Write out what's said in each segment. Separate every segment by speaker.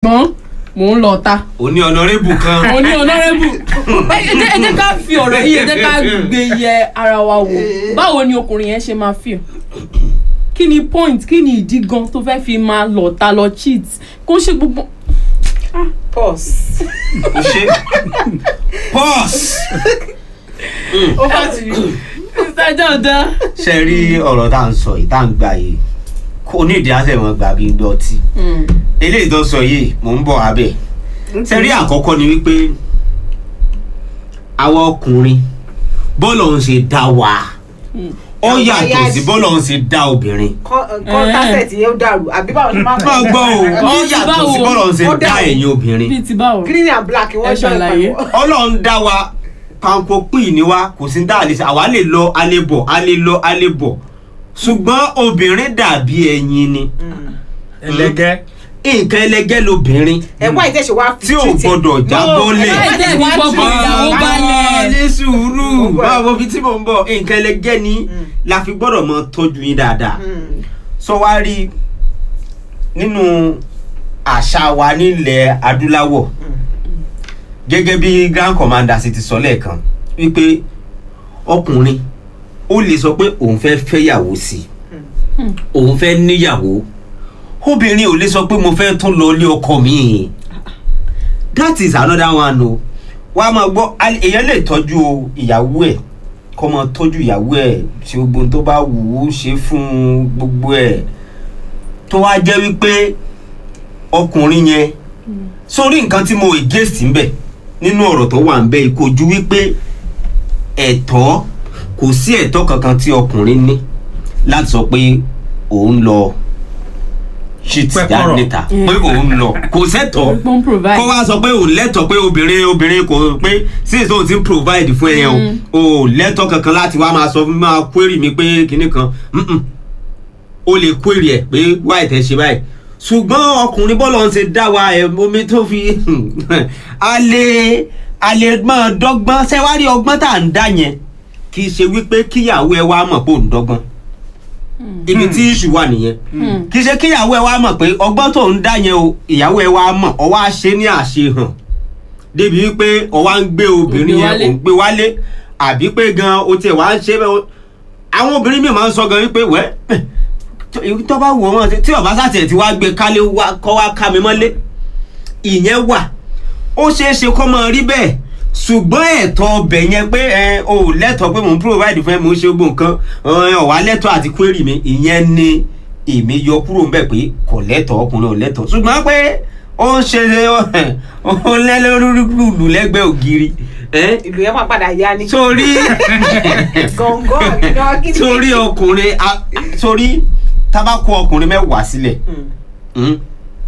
Speaker 1: ṣùgbọ́n mò ń lọ ta
Speaker 2: òní ọ̀nàrẹ́bù kan
Speaker 1: mo ní honourable ẹ ẹ jẹ́ ẹ jẹ́ ká fi ọ̀rọ̀ yìí ẹ jẹ́ ká gbé yẹ ara wa wò báwo ni ọkùnrin yẹn ṣe máa feel kí ni point kí ni ìdí gan tó fẹ́ fi máa lọ ta lọ cheat kó ṣe gbogbo
Speaker 3: pause.
Speaker 2: ṣe pause
Speaker 3: over to you.
Speaker 1: mr jordan
Speaker 2: ṣe rí ọ̀rọ̀ tá à ń sọ yìí tá à ń gbà yìí kò ní ìdí àṣẹ wọn gbà bí n dọ̀tí eléyìí tó sọ yìí mò ń bọ̀ abẹ́ ṣe rí àkọ́kọ́ ni wípé àwọn ọkùnrin bọ́ọ̀lù ọ̀hún ṣe dá wa ó yàtọ̀ sí bọ́ọ̀lù ọ̀hún ṣe dá obìnrin
Speaker 3: kọ́ńtàṣẹ̀tì yẹn ó dàrú àbí báwo ṣe máa ń
Speaker 2: máa gbọ́ o ó
Speaker 1: Bíi ti
Speaker 2: yàtọ̀
Speaker 1: báwo?
Speaker 2: sí bọ́ọ̀lù ọ̀hún ṣe
Speaker 3: Ó
Speaker 2: dá
Speaker 3: dà o.
Speaker 2: ẹ̀yin obìnrin
Speaker 1: bíi ti báwo
Speaker 3: green and black wọ́n
Speaker 1: Ẹ
Speaker 3: jọ
Speaker 1: ṣàlàyé.
Speaker 3: ìpàdé.
Speaker 2: ọlọ́run dá wa panko pín ní wa kò sí dá àlè ṣe àwa lè lọ a lè bọ̀ a lè lọ a lè bọ̀ ṣùgbọ́n obìnrin dàbí ẹyin ni
Speaker 4: ẹlẹgẹ́
Speaker 2: nǹkan ẹlẹgẹ́ lobìnrin
Speaker 3: ẹ̀wọ́n àìtẹ́sẹ̀ wá fi
Speaker 2: tí ò
Speaker 3: treat it.
Speaker 2: gbọdọ̀ jábọ́lẹ̀.
Speaker 1: láì jẹ́ ìbí gbọ́gbọ́ ìyàwó balẹ̀
Speaker 2: ní sùúrù báwo bí tí mò ń bọ̀ nǹkan ẹlẹgẹ́ ni la fi gbọ́dọ̀ mọ tọ́jú yín dáadáa
Speaker 3: Mm.
Speaker 2: sọ wá rí nínú àṣà wa nílẹ̀ adúláwọ̀ gẹ́gẹ́ bí grand commander sì ti sọ lẹ́ẹ̀kan wípé ọkùnrin ó lè sọ pé òun fẹ́ fẹ́yàwó sí i òun fẹ́ níyàwó obìnrin ò lè sọ pé mo fẹ́ tún lọ ilé ọkọ mi that is another one o wà á máa gbọ́ al- èèyàn lè tọ́jú ìyàwó ẹ̀ kọ́ máa tọ́jú ìyàwó ẹ̀ ṣe gbogbo ohun tó bá wù ú ṣe fún gbogbo ẹ̀ tó wá jẹ́ wípé ọkùnrin yẹn sórí nǹkan tí mo against ń bẹ̀ nínú ọ̀rọ̀ tó wà ń bẹ̀ yìí kò ju wípé ẹ̀tọ́ kò sí ẹ̀tọ́ kankan tí ọkùnrin ní láti sọ pé òun lọ shit
Speaker 4: Pẹ́kọ̀rọ̀.
Speaker 2: jáde níta pé òun lọ kò sẹ́tọ̀ọ́
Speaker 1: gbọ́n provide
Speaker 2: kó wá sọ pé òun lẹ́tọ̀ọ́ pé obìnrin obìnrin kò pé since òun ti ń provide fún ẹ yẹn o ò lẹ́tọ̀ọ́ kankan láti wá máa sọ fún máa query mi pé kinní kan Mm-mm. o lè query ẹ pé why tẹ ṣe báyìí ṣùgbọ́n ọkùnrin bọ́ọ̀lù ọ̀hún ṣe dá wa ẹ̀ omi tó fi a lè a lè máa dọ́gbọ́n ṣẹ́wárí ọgbọ́n tá à ń dá yẹn kì í ṣe wípé kíyàwó ẹ wá mọ̀ pé òun dọ́gbọ́n ibi tí ìṣù wà nìyẹn kì í ṣe kíyàwó ẹ wá mọ̀ pé ọgbọ́n tó ń dá yẹn o ìyàwó ẹ wá mọ̀ ọ wá ṣe ní àṣehàn débi wípé ọ wá ń gbé obìnrin
Speaker 1: Ó gbé
Speaker 2: yẹn
Speaker 1: wálé.
Speaker 2: ò ń gbé wálé àbí pé gan o tiẹ̀ wá ń ṣe bẹ́ẹ̀ o- àwọn obìnrin mi máa ń sọ gan wípé wẹ́ tó- èyí tó bá wù ọ́ mọ̀ tí ọ̀bá sàtẹ̀ tí wàá gbé kálé wá- kọ́ wá ká mi mọ́lé ìyẹn wà ó ṣeé ṣe kó máa rí bẹ́ẹ̀ ṣùgbọ́n ẹ̀tọ́ ọbẹ̀ yẹn pé ẹ o ò lẹ́tọ̀ọ́ pé mò ń provide fún ẹ mò ń ṣe gbogbo nǹkan ẹ, ọ̀wá lẹ́tọ̀ọ́ àti query mi ìyẹn ni èmi yọ kúrò ń bẹ̀ pé kò lẹ́tọ̀ọ́ ọkùnrin ò lẹ́tọ̀ọ́ ṣùgbọ́n pé ó ń ṣe ó ń lẹ́lẹ́rúrú lẹ́gbẹ̀ẹ́ ògiri ẹ,
Speaker 3: ìlú yẹn máa padà yá ni.
Speaker 2: sórí
Speaker 3: gọ̀ǹgọ̀ ìná kí ni.
Speaker 2: sórí ọkùnrin a- sórí tabako ọkùnrin mẹ́wàá sílẹ̀
Speaker 3: Mm.
Speaker 2: mm,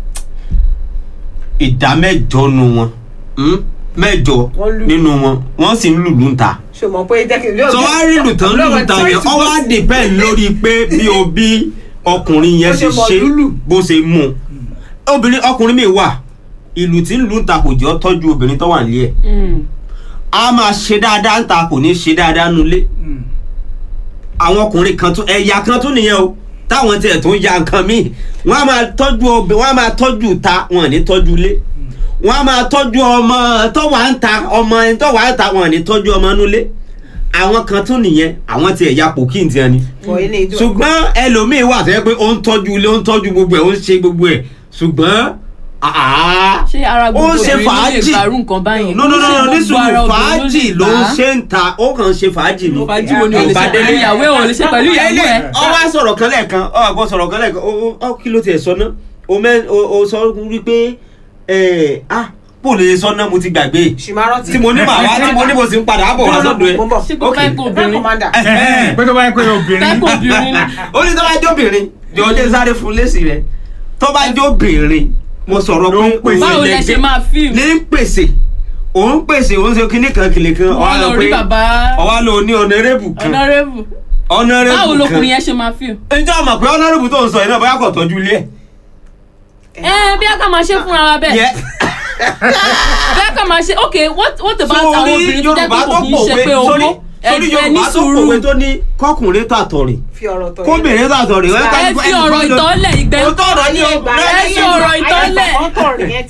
Speaker 2: ìdá mẹ́jọ nu wọn mm, mẹ́jọ
Speaker 3: Wọ́n lù.
Speaker 2: nínú wọn wọ́n sì ń lùlù ń ta
Speaker 3: ṣe mọ̀ pé jẹ́ kí n lóòótọ́.
Speaker 2: sọ wá rí lù tán lùlù ta yẹn ọ wá dìpẹ́ lórí pé bí o bí ọkùnrin yẹn
Speaker 3: Bó
Speaker 2: ṣe
Speaker 3: ṣe mọ̀
Speaker 2: ṣe
Speaker 3: lùlù.
Speaker 2: bó ṣe mú un. obìnrin ọkùnrin mi wà ìlù tí ń lù ń ta kò jẹ́ ọ́ tọ́jú obìnrin tó wà nílé ẹ̀ a máa ṣe dáadáa ń ta kò ní ṣe dáadáa nulẹ̀ àwọn ọkùnrin kan tún ẹ̀yà kan tún nìyẹn o táwọn tiẹ̀ tún ya nǹkan míì wọ́n á máa tọ́jú obì wọ́n á máa tọ́jú ta wọn ò ní tọ́jú ilé wọ́n á máa tọ́jú ọmọ tọ́wà ń ta ọmọ ẹni tọ́wà ń ta wọn ò ní tọ́jú ọmọ nulẹ̀ àwọn kan tún nìyẹn àwọn tiẹ̀ ya pò kí n tiẹ̀ ni
Speaker 3: Fọ ilé ìdúró.
Speaker 2: ṣùgbọ́n ẹlòmíín wà tó yẹ pé ó ń tọ́jú ilé ó ń tọ́jú gbogbo ẹ̀ ó ń ṣe gbogbo ẹ̀ ṣùgbọ́n àá
Speaker 1: ṣé ara
Speaker 2: ó
Speaker 1: gbogbo
Speaker 2: ń ṣe
Speaker 1: obìnrin ló lè
Speaker 2: fàájì
Speaker 1: gbàrú nǹkan báyìí
Speaker 2: no no no no
Speaker 1: Ṣé
Speaker 2: ní
Speaker 1: gbogbo ara
Speaker 2: sùúrù
Speaker 1: obìnrin ló
Speaker 2: fàájì
Speaker 1: lè
Speaker 2: ló ń
Speaker 1: gbà á?
Speaker 2: ṣe ń ta ó kàn ń ṣe fàájì ni
Speaker 1: fàájì wo ni o lè ṣe
Speaker 2: Ìbádélé.
Speaker 1: pẹ̀lú ìyàwó ẹ̀ o lè ṣe pẹ̀lú ìyàwó ẹ̀
Speaker 2: ọ wá sọ̀rọ̀ kan lẹ́ẹ̀kan ọ àgbọ̀ sọ̀rọ̀ kan lẹ́ẹ̀kan ó ó kí ló tiẹ̀ sọ náà o mẹ́ o o sọ wípé ẹ̀ ah bó lè sọ náà mo ti gbàgbé
Speaker 3: ṣìmárọ́tì.
Speaker 2: tí mo ní màá wá tí mo ní mo sì ń padà bọ̀ wá sọ́dọ̀ ẹ̀
Speaker 3: mo ń bọ̀.
Speaker 1: ṣé kò
Speaker 2: Ok.
Speaker 1: fẹ́ kó
Speaker 3: Grand
Speaker 1: obìnrin
Speaker 3: commander.
Speaker 4: pé tó bá yẹ pé obìnrin
Speaker 1: fẹ́ kó obìnrin ni
Speaker 2: ó ní tó bá jó obìnrin jọ ọdẹ sáré fún lẹ́sìn rẹ̀ tó bá jó obìnrin mo sọ̀rọ̀
Speaker 4: Ló ń
Speaker 2: pé
Speaker 4: pèsè.
Speaker 1: báwo lẹ ṣe máa fíìmù
Speaker 2: ní ń pèsè òun pèsè òun ṣe kíní kan kìlì kan
Speaker 1: wọ́n lọ rí bàbá
Speaker 2: ọwá ló ní ọ̀nàrẹ́bù kan
Speaker 1: honourable
Speaker 2: ọ̀nàrẹ́bù kan
Speaker 1: báwo lọkùnrin yẹn ṣe máa fíìmù.
Speaker 2: ǹjẹ́ ọmọ pé ọ̀nàrẹ́bù tó ń sọ yìí náà bóyá kò tọ́jú ilé ẹ̀.
Speaker 1: ẹ bí a kà máa ṣe fúnra wa bẹ́ẹ̀
Speaker 2: Yẹ.
Speaker 1: bí a kà máa ṣe ok what what about àwọn
Speaker 2: sórí
Speaker 1: obìnrin tó jẹ́
Speaker 2: yorùbá
Speaker 1: pé
Speaker 2: tó
Speaker 1: kò kì í ṣe
Speaker 2: pòwe
Speaker 1: pé
Speaker 2: sórí
Speaker 1: owó
Speaker 2: sórí
Speaker 1: ẹgbẹ́ ní
Speaker 2: yorùbá tó
Speaker 1: sùúrù
Speaker 2: pòwe tó ní kọkùnrin tó àtọ̀rìn
Speaker 3: fi ọ̀rọ̀ tọ̀
Speaker 2: kóbìnrin tó àtọ̀rìn.
Speaker 1: ẹ fi ọ̀rọ̀ ìtọ́lẹ̀ ìgbẹ́
Speaker 2: Ó tọ̀rọ̀ ní o.
Speaker 1: ẹ fi ọ̀rọ̀ ìtọ́lẹ̀.
Speaker 3: ọ̀tọ̀ rẹ̀ yẹn